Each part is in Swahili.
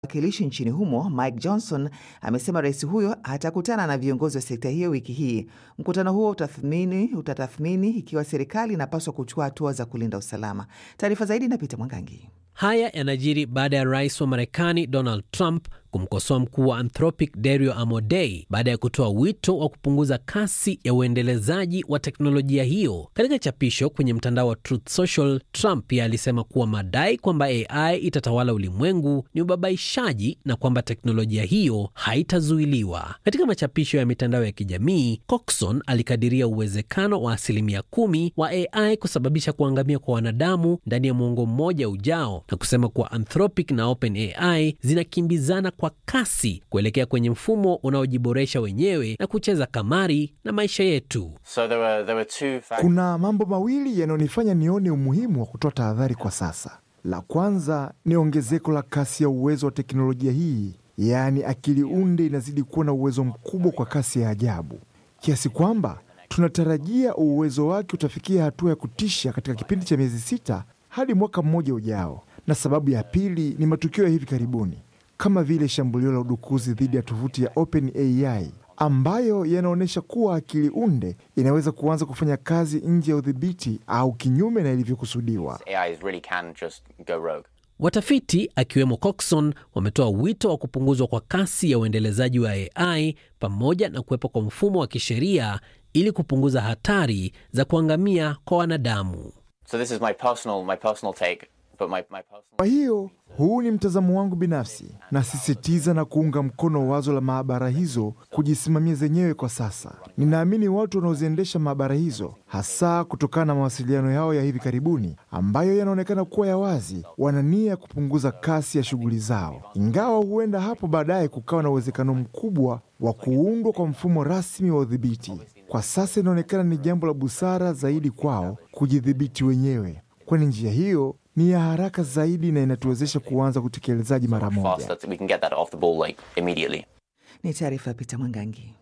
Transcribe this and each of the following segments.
wakilishi nchini humo Mike Johnson amesema rais huyo atakutana na viongozi wa sekta hiyo wiki hii. Mkutano huo utathmini utatathmini ikiwa serikali inapaswa kuchukua hatua za kulinda usalama. Taarifa zaidi na Peter Mwangangi. Haya yanajiri baada ya rais wa Marekani Donald Trump kumkosoa mkuu wa Anthropic Dario Amodei baada ya kutoa wito wa kupunguza kasi ya uendelezaji wa teknolojia hiyo. Katika chapisho kwenye mtandao wa Truth Social, Trump pia alisema kuwa madai kwamba AI itatawala ulimwengu ni ubabaishaji na kwamba teknolojia hiyo haitazuiliwa. Katika machapisho ya mitandao ya kijamii, Coxon alikadiria uwezekano wa asilimia kumi wa AI kusababisha kuangamia kwa wanadamu ndani ya mwongo mmoja ujao na kusema kuwa Anthropic na OpenAI zinakimbizana kwa kasi kuelekea kwenye mfumo unaojiboresha wenyewe na kucheza kamari na maisha yetu. So there were, there were two factors. Kuna mambo mawili yanayonifanya nione umuhimu wa kutoa tahadhari kwa sasa. La kwanza ni ongezeko la kasi ya uwezo wa teknolojia hii, yaani akili unde inazidi kuwa na uwezo mkubwa kwa kasi ya ajabu, kiasi kwamba tunatarajia uwezo wake utafikia hatua ya kutisha katika kipindi cha miezi sita hadi mwaka mmoja ujao. Na sababu ya pili ni matukio ya hivi karibuni kama vile shambulio la udukuzi dhidi ya tovuti ya OpenAI ambayo yanaonyesha kuwa akili unde inaweza kuanza kufanya kazi nje ya udhibiti au kinyume na ilivyokusudiwa. AI really can just go rogue. Watafiti akiwemo Coxon wametoa wito wa kupunguzwa kwa kasi ya uendelezaji wa AI pamoja na kuwepo kwa mfumo wa kisheria ili kupunguza hatari za kuangamia kwa wanadamu. So this is my personal, my personal take, but my, my personal... Kwa hiyo huu ni mtazamo wangu binafsi. Nasisitiza na kuunga mkono wazo la maabara hizo kujisimamia zenyewe kwa sasa. Ninaamini watu wanaoziendesha maabara hizo, hasa kutokana na mawasiliano yao ya hivi karibuni ambayo yanaonekana kuwa ya wazi, wana nia ya kupunguza kasi ya shughuli zao, ingawa huenda hapo baadaye kukawa na uwezekano mkubwa wa kuundwa kwa mfumo rasmi wa udhibiti. Kwa sasa inaonekana ni jambo la busara zaidi kwao kujidhibiti wenyewe, kwani njia hiyo ni ya haraka zaidi na inatuwezesha kuanza utekelezaji mara fast moja. that we can get that off the ball like immediately. Ni taarifa ya Peter Mwangangi.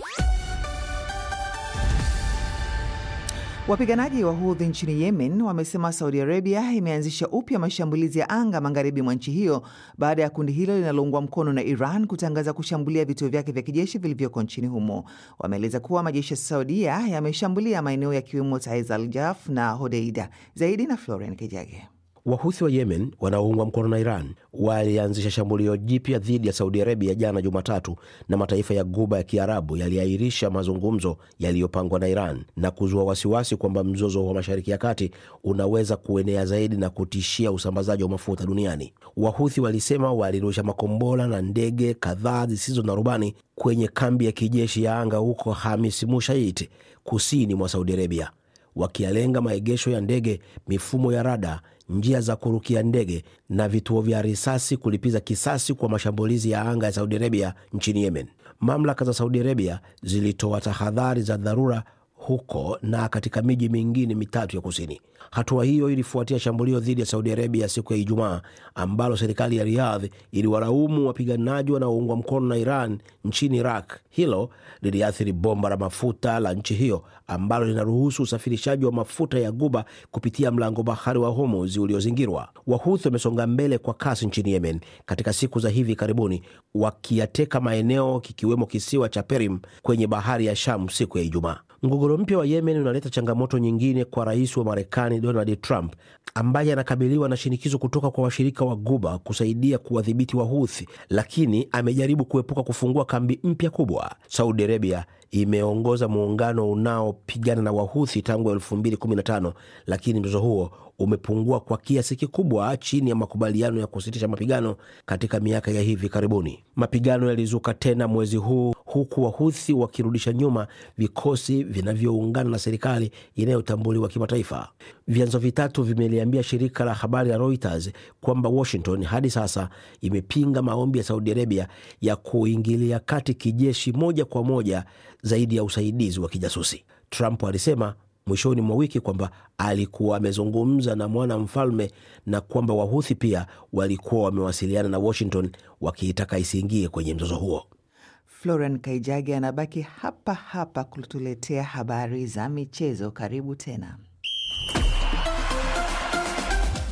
Wapiganaji wa Houthi nchini Yemen wamesema Saudi Arabia imeanzisha upya mashambulizi ya anga magharibi mwa nchi hiyo baada ya kundi hilo linaloungwa mkono na Iran kutangaza kushambulia vituo vyake vya kijeshi vilivyoko nchini humo. Wameeleza kuwa majeshi ya Saudia yameshambulia maeneo yakiwemo Taiz al Jaf na Hodeida. Zaidi na Florian Kijage. Wahuthi wa Yemen wanaoungwa mkono na Iran walianzisha shambulio jipya dhidi ya Saudi Arabia jana Jumatatu, na mataifa ya Guba ya Kiarabu yaliahirisha mazungumzo yaliyopangwa na Iran na kuzua wasiwasi kwamba mzozo wa Mashariki ya Kati unaweza kuenea zaidi na kutishia usambazaji wa mafuta duniani. Wahuthi walisema walirusha makombora na ndege kadhaa zisizo na rubani kwenye kambi ya kijeshi ya anga huko Hamis Mushait, kusini mwa Saudi Arabia, wakialenga maegesho ya ndege, mifumo ya rada njia za kurukia ndege na vituo vya risasi kulipiza kisasi kwa mashambulizi ya anga ya Saudi Arabia nchini Yemen. Mamlaka za Saudi Arabia zilitoa tahadhari za dharura huko na katika miji mingine mitatu ya kusini. Hatua hiyo ilifuatia shambulio dhidi ya Saudi Arabia siku ya Ijumaa ambalo serikali ya Riyadh iliwalaumu wapiganaji wanaoungwa mkono na Iran nchini Iraq. Hilo liliathiri bomba la mafuta la nchi hiyo ambalo linaruhusu usafirishaji wa mafuta ya Guba kupitia mlango bahari wa Hormuz uliozingirwa. Wahuthi wamesonga mbele kwa kasi nchini Yemen katika siku za hivi karibuni, wakiyateka maeneo kikiwemo kisiwa cha Perim kwenye bahari ya Sham siku ya Ijumaa. Mgogoro mpya wa Yemen unaleta changamoto nyingine kwa rais wa Marekani Donald Trump ambaye anakabiliwa na shinikizo kutoka kwa washirika wa Guba kusaidia kuwadhibiti Wahuthi, lakini amejaribu kuepuka kufungua kambi mpya kubwa. Saudi Arabia imeongoza muungano unaopigana na Wahuthi tangu 2015 lakini mzozo huo umepungua kwa kiasi kikubwa chini ya makubaliano ya kusitisha mapigano katika miaka ya hivi karibuni. Mapigano yalizuka tena mwezi huu huku Wahuthi wakirudisha nyuma vikosi vinavyoungana na serikali inayotambuliwa kimataifa. Vyanzo vitatu vimeliambia shirika la habari la Reuters kwamba Washington hadi sasa imepinga maombi ya Saudi Arabia ya kuingilia kati kijeshi moja kwa moja zaidi ya usaidizi wa kijasusi. Trump alisema mwishoni mwa wiki kwamba alikuwa amezungumza na mwana mfalme na kwamba Wahuthi pia walikuwa wamewasiliana na Washington wakiitaka isiingie kwenye mzozo huo. Florian Kaijage anabaki hapa hapa kutuletea habari za michezo. Karibu tena.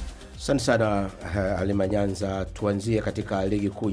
Asante sana uh, Halima Nyanza. Tuanzie katika ligi kuu